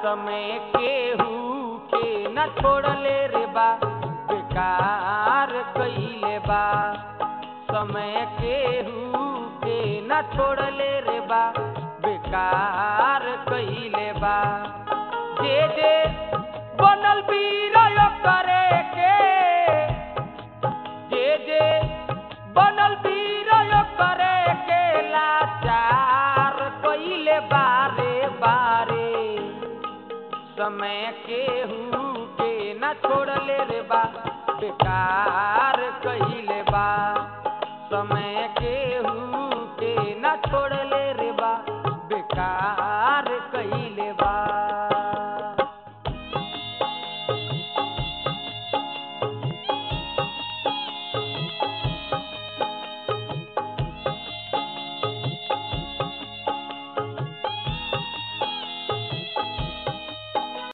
समय केहू के न छोड़ले रे बा बेकार कइले बा समय केहू के न छोड़ले रे बा बेकार कइले बा जे जे बनल बीर करे के जे जे बनल बीर करे के लाचार कइले बारे बारे समय केहू के न छोड़ले रे बा बेकार कइले बा समय केहू के न छोड़ले